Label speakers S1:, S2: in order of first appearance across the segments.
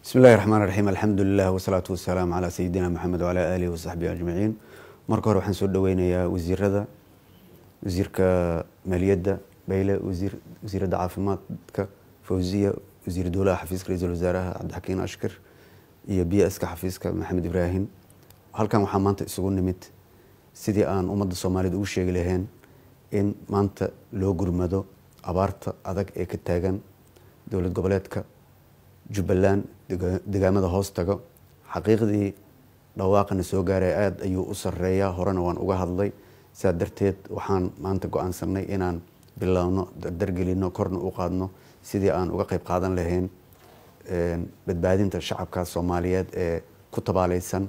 S1: bismi illahi raxmaan raxiim alxamdulilah wasalaatu wasalaamu calaa sayidina maxamed wacalaa aalihi wasaxbihi ajmaciin marka hore waxaan soo dhaweynayaa wasiirada wasiirka maaliyadda bayle wasiir wasiiradda caafimaadka fawziya wasiir dowlaha xafiiska ra-iisul wasaaraha cabdixakiin ashkir iyo b ska xafiiska maxamed ibraahim halkan waxaa maanta isugu nimid sidii aan ummadda soomaaliyed ugu sheegi lahayn in maanta loo gurmado abaarta adag ee ka taagan dowlad goboleedka jubbaland degaamada hoos tago xaqiiqdii dhawaaqana soo gaaray aada ayuu u sareeyaa horena waan uga hadlay sidaa darteed waxaan maanta go-aansanay inaan bilowno dardargelino korna u qaadno sidii aan uga qeyb qaadan lahayn badbaadinta shacabka soomaaliyeed ee ku tabaaleysan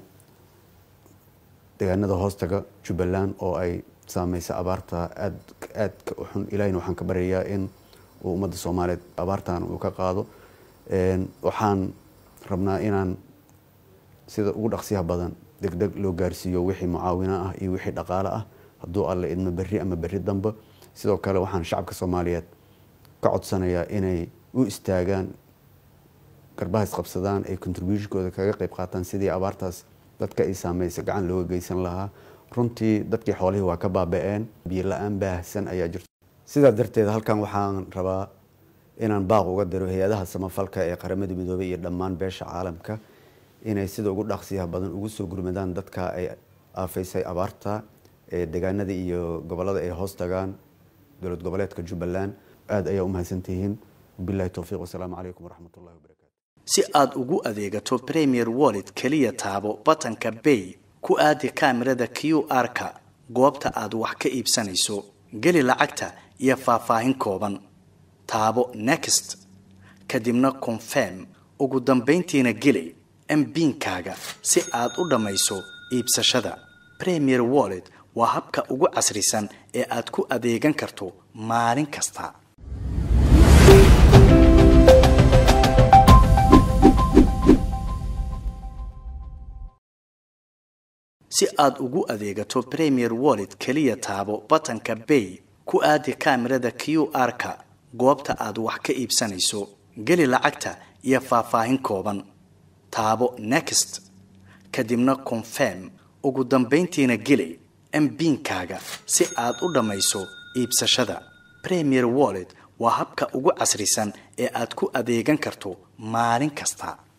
S1: degaanada hoostaga jubbaland oo ay saameysa abaarta aad aadka u xun ilahina waxaan ka baryayaa in uu ummadda soomaaliyeed abaartan uu ka qaado waxaan rabnaa inaan sida ugu dhaqsiyaha badan deg deg loo gaarsiiyo wixii mucaawino ah iyo wixii dhaqaale ah hadduu alle idmo berri ama berri dambe sidoo kale waxaan shacabka soomaaliyeed ka codsanayaa inay u istaagaan garbaha isqabsadaan ay contributionkooda kaga qeyb qaataan sidii abaartaas dadka ay saameysa gacan looga geysan lahaa runtii dadkii xoolihii waa ka baaba-een biyo la-aan baahsan ayaa jirta sidaa darteed halkan waxaan rabaa inaan baaq uga diro hay-adaha samafalka ee qaramada midoobey iyo dhammaan beesha caalamka inay sida ugu dhaqsiyaha badan ugu soo gurmadaan dadka ay aafaysay abaarta ee degaanada iyo gobolada ay hoos tagaan dowlad goboleedka jubbaland aada ayaa u mahadsantihiin wabilahi towfiiq wasalaamu calaykum waraxmat ullahi wabarakatu
S2: si aad ugu adeegato premier wallet keliya taabo batanka bay ku aadi kaamirada q r-ka goobta aad wax ka iibsanayso geli lacagta iyo faahfaahin kooban taabo next kadibna confirm ugu dambayntiina geli mbiinkaaga si aad u dhammayso iibsashada premier wallet waa habka ugu casrisan ee aad ku adeegan karto maalin kasta si aad ugu adeegato premier wallet keliya taabo batanka bay ku aadi kaamirada q r-ka goobta aad wax ka iibsanayso geli lacagta iyo faahfaahin kooban taabo next kadibna confirm ugu dambayntiina geli mbiinkaaga si aad u dhammayso iibsashada premier wallet waa habka ugu casrisan ee aad ku adeegan karto maalin kasta